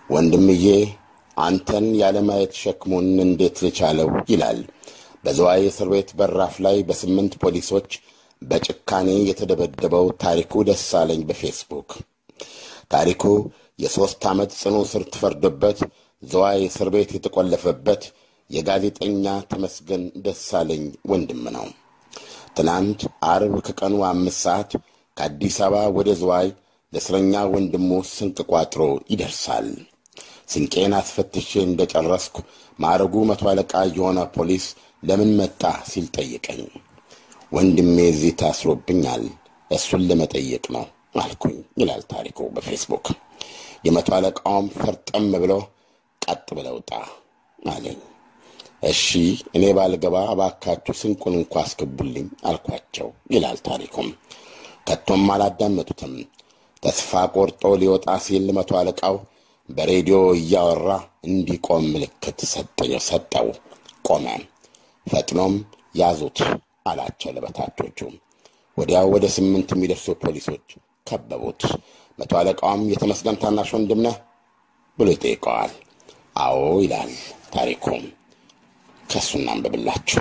ወንድምዬ አንተን ያለማየት ሸክሙን እንዴት ልቻለው ይላል በዝዋይ እስር ቤት በራፍ ላይ በስምንት ፖሊሶች በጭካኔ የተደበደበው ታሪኩ ደሳለኝ በፌስቡክ ታሪኩ የሦስት ዓመት ጽኑ እስር ተፈርዶበት ዝዋይ እስር ቤት የተቆለፈበት የጋዜጠኛ ተመስገን ደሳለኝ ወንድም ነው። ትናንት አርብ ከቀኑ አምስት ሰዓት ከአዲስ አበባ ወደ ዝዋይ ለእስረኛ ወንድሙ ስንቅ ቋጥሮ ይደርሳል። ስንቄን አስፈትሼ እንደ ጨረስኩ ማዕረጉ መቶ አለቃ የሆነ ፖሊስ ለምን መጣ ሲል ጠየቀኝ። ወንድሜ እዚህ ታስሮብኛል፣ እሱን ለመጠየቅ ነው አልኩኝ ይላል ታሪኩ በፌስቡክ። የመቶ አለቃውም ፈርጠም ብሎ ቀጥ ብለው ውጣ አለኝ። እሺ እኔ ባልገባ እባካችሁ ስንቁን እንኳ አስገቡልኝ አልኳቸው ይላል ታሪኩም። ከቶም አላዳመጡትም። ተስፋ ቆርጦ ሊወጣ ሲል መቶ አለቃው በሬዲዮ እያወራ እንዲቆም ምልክት ሰጠው። ቆመ። ፈጥኖም ያዙት አላቸው ለበታቾቹ። ወዲያው ወደ ስምንት የሚደርሱ ፖሊሶች ከበቡት። መቶ አለቃውም የተመስገን ታናሽ ወንድም ነህ ብሎ ይጠይቀዋል። አዎ ይላል ታሪኩም። ከእሱ እናንብብላችሁ።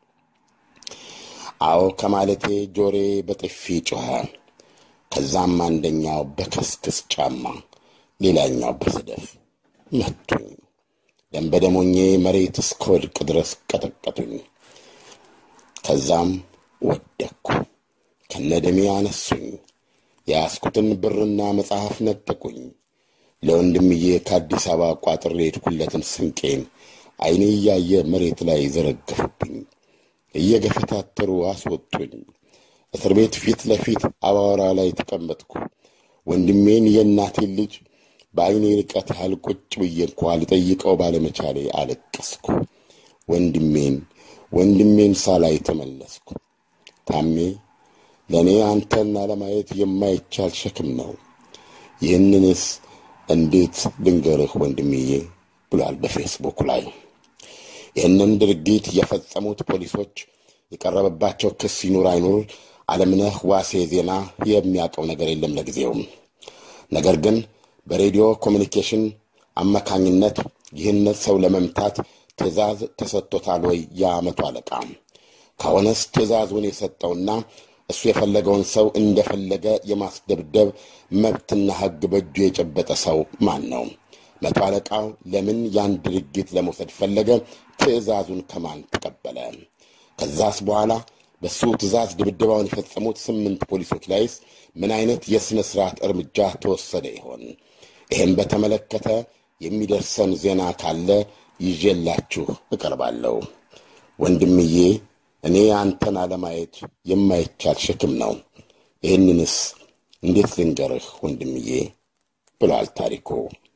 አዎ ከማለቴ ጆሬ በጥፊ ጮኸ። ከዛም አንደኛው በከስክስ ጫማ፣ ሌላኛው በሰደፍ መቱኝ። ደም በደሞኜ መሬት እስከወድቅ ድረስ ቀጠቀጡኝ። ከዛም ወደቅኩ። ከነደሜ አነሱኝ። የያዝኩትን ብርና መጽሐፍ ነጠቁኝ። ለወንድምዬ ከአዲስ አበባ ቋጥሬ የሄድኩለትን ስንቄን ዓይኔ እያየ መሬት ላይ ዘረገፉብኝ። እየገፈታተሩ አስወጡኝ። እስር ቤት ፊት ለፊት አባወራ ላይ ተቀመጥኩ። ወንድሜን የእናቴን ልጅ በዐይኔ ርቀት ያህል ቁጭ ብዬ እንኳ ልጠይቀው ባለመቻሌ አለቀስኩ። ወንድሜን ወንድሜን ሳላይ ተመለስኩ። ታሜ ለእኔ አንተን አለማየት የማይቻል ሸክም ነው። ይህንንስ እንዴት ልንገርህ ወንድምዬ ብሏል በፌስቡክ ላይ። ይህንን ድርጊት የፈጸሙት ፖሊሶች የቀረበባቸው ክስ ይኑር አይኑር አለምነህ ዋሴ ዜና የሚያውቀው ነገር የለም ለጊዜውም። ነገር ግን በሬዲዮ ኮሚኒኬሽን አማካኝነት ይህን ሰው ለመምታት ትዕዛዝ ተሰጥቶታል ወይ? የመቶ አለቃ ከሆነስ ትዕዛዙን የሰጠውና እሱ የፈለገውን ሰው እንደፈለገ የማስደብደብ መብትና ሕግ በእጁ የጨበጠ ሰው ማን ነው? መቶ አለቃው ለምን ያን ድርጊት ለመውሰድ ፈለገ? ትዕዛዙን ከማን ተቀበለ? ከዛስ በኋላ በሱ ትዕዛዝ ድብደባውን የፈጸሙት ስምንት ፖሊሶች ላይስ ምን አይነት የሥነ ሥርዓት እርምጃ ተወሰደ ይሆን? ይህም በተመለከተ የሚደርሰን ዜና ካለ ይዤላችሁ እቀርባለሁ። ወንድምዬ እኔ አንተን አለማየት የማይቻል ሸክም ነው። ይህንንስ እንዴት ልንገርህ ወንድምዬ ብሏል ታሪኩ